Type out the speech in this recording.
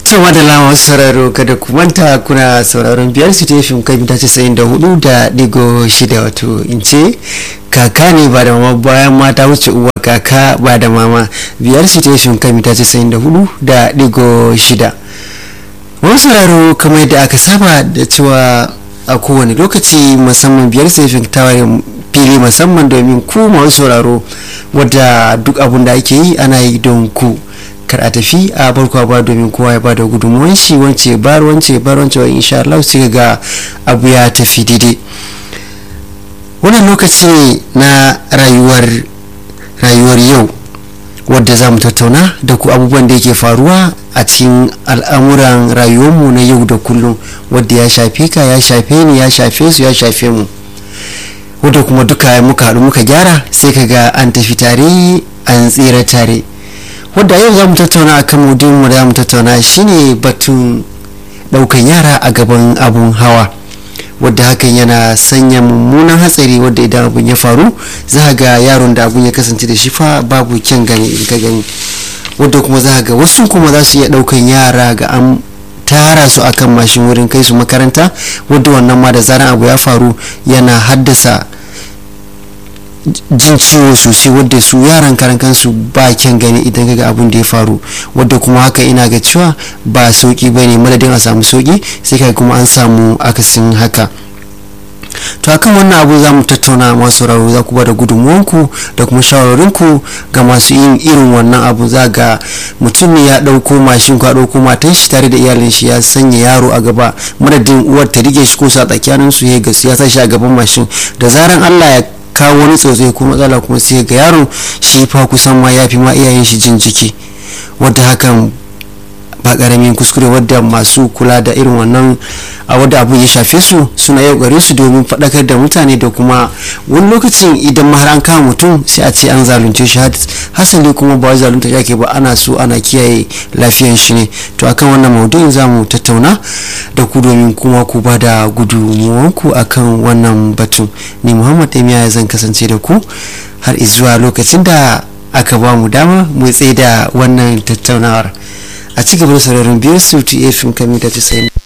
cewa da lama sauraro kada ku manta kuna sauraron biyar su tefin kai mita casa'in da hudu da digo shida wato in ce kaka ne ba da mama bayan mata wuce uwa kaka ba da mama biyar su tefin kai mita casa'in da hudu da digo shida wani sauraro kamar yadda aka saba da cewa a kowane lokaci musamman biyar su tefin tawarin fili musamman domin ku masu sauraro wadda duk abun da ake yi ana yi don ku kar a tafi a barkwa ba domin kowa ya bada gudunmuwan shi wance bar wance bar wance wani insha Allah sai ga abu ya tafi daidai wannan lokaci ne na rayuwar rayuwar yau wadda za mu tattauna da ku abubuwan da yake faruwa a cikin al'amuran rayuwarmu na yau da kullum wadda ya shafe ka ya shafe ni ya shafe su ya shafe mu wadda kuma duka muka haɗu muka gyara sai ka ga an tafi tare an tsira tare wadda yau za mu tattauna a kan mu da za mu tattauna shine batun daukan yara a gaban abun hawa wadda hakan yana sanya mummunan hatsari wadda idan abun ya faru za ga yaron da abun ya kasance da shi fa babu kyan gani in ka gani wadda kuma za ga wasu kuma za su iya daukan yara ga an tara su akan mashin wurin kai su makaranta wadda wannan ma da zaran abu ya faru yana haddasa jin ciwo sosai wadda su yaran karan kansu ba kyan gani idan kaga abun da ya faru wadda kuma haka ina ga cewa ba sauki ba ne madadin a samu sauki sai kai kuma an samu akasin haka to akan wannan abu za mu tattauna masu sauraro za ku ba da gudunmuwanku da kuma shawararinku ga masu yin irin wannan abu za ga mutum ne ya ɗauko mashin ko ɗauko matan shi tare da iyalin shi ya sanya yaro a gaba madadin uwar ta rike shi ko sa tsakanin su ya ya sa shi a gaban mashin da zaran Allah ya kawo wani tsotsai ko matsala kuma sai ga yaron shi fa kusan ma ya fi ma iyayen shi jin jiki wadda hakan ba karamin kuskure wadda masu kula da irin wannan a wadda abu ya shafe su suna yau gare su domin faɗakar da mutane da kuma wani lokacin idan har an kama mutum sai a ce an zalunce shi hasali kuma ba zalunta yake ba ana so ana kiyaye lafiyan shi ne to akan wannan maudu'in za mu tattauna da ku domin kuma ku ba da gudunmuwanku akan wannan batun ni muhammad emiya zan kasance da ku har izuwa lokacin da aka ba mu dama mu tsaye da wannan tattaunawar a ci gaba da sauraron biyar su ta fm kamita 90